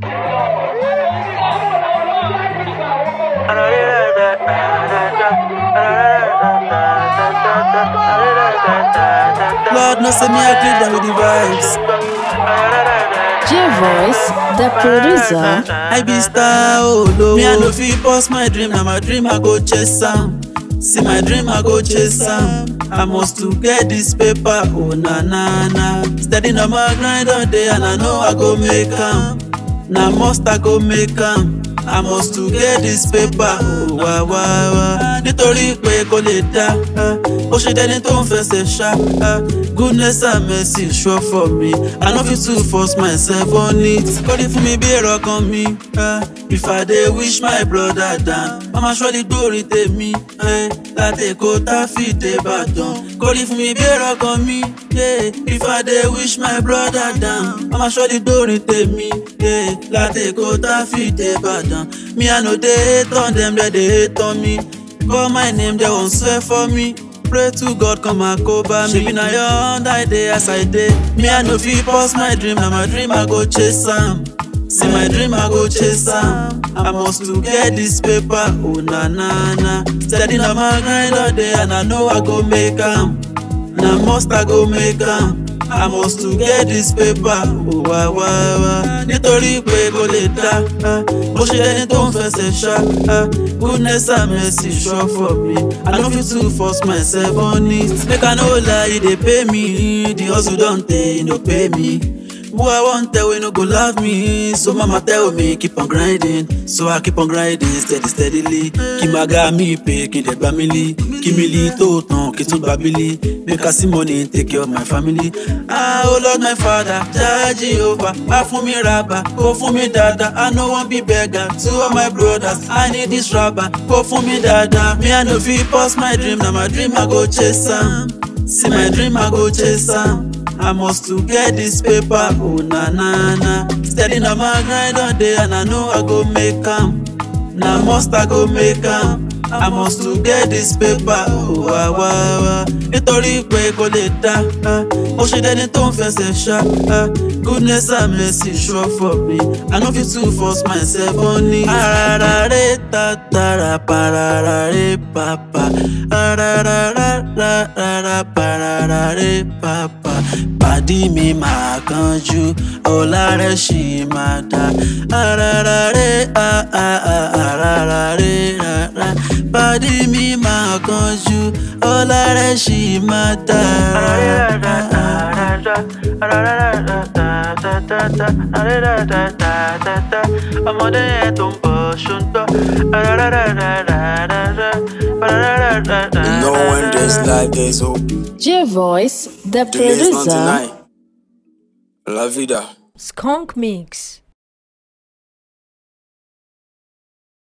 Lord, no say me I click down with the vibes. J Voice, the producer. I be star, oh no. Me I no fit pause my dream, now my dream I go chase am. See my dream I go chase am. I must to get this paper, oh na na na. Steady on my grind all day and I know I go make am. Na must I go make am. I must to get this paper, oh wá wá wá. Nítorí pé kò lè dá, ah, ó ṣe dẹni tó ń fẹsẹ̀ ṣá. ah. Goodness and mercy sure for me. I no fit to force myself on it. Kọ́lé fún mi bí èrò ọkàn mi. ah. If I dey wish my brother down, mama surely gbórí tèmi. eh. Láti Èkó tá fi dé Ìbàdàn. Kọ́lé fún mi bí èrò ọkàn mi. yeah. If I dey wish my brother down, mama surely gbórí tèmi. yeah. Láti Èkó tá fi dé Ìbàdàn. Me I no dey hate on them, they dey hate on me. Call my name, they won't swear for me. Pray to God, come and cover me. Shebi na your hand I dey as I dey. Me I no fit pause my dream, na my dream I go chase am. See my dream I go chase am. I must to get this paper, oh na na na. Steady na my grind all day and I know I go make am. Na must I go make am. I must to get this paper, oh wá wá wá. Nítorí pé kò lè dá, ah, bó ṣe ẹni tó ń fẹsẹ̀ ṣá. ah, Goodness and mercy sure for me. I no fit to force myself on it. Make I no lie, e dey pay me. The hustle don tey, e no pay me. Who I want tell we no go love me So mama tell me keep on grinding So I keep on grinding steady steadily Kí máa ga mi pé kí n dẹ̀ gbá mi lí Kí mi lí tó tán kí n tún gbà bílí Make I see money take care of my family Ah oh Lord my father Jah Jehovah Wá fún mi rábà kó fún mi dáadáa I no wan be beggar to all my brothers I need this rubber kó fún mi dáadáa Me I no fit pause my dream na my dream I go chase am See my dream I go chase am I must to get this paper, oh na na na. Steady na my grind all day and I know I go make am. Na must I go make am. I must to get this paper, oh wá wá wá. Nítorí pé kò lè dá, ah, ó ṣe dẹni tó ń fẹsẹ̀ ṣá. ah. Goodness and mercy sure for me. I no fit to force myself on it. Ararare tatara pararare papa. Ararararara pararare papa. Pàdí mi máa kánjú, ọ̀la rẹ̀ ṣì máa dá. Ararare a a a ararare rara. Pàdí mi máa kánjú, ọ̀la rẹ̀ ṣì máa dá. ọmọdé yẹn tó ń bọ̀ ṣùgbọ́n. You know when there's life, there's hope. J Voice, the Today's not producer. tonight. La vida. Skunk Mix.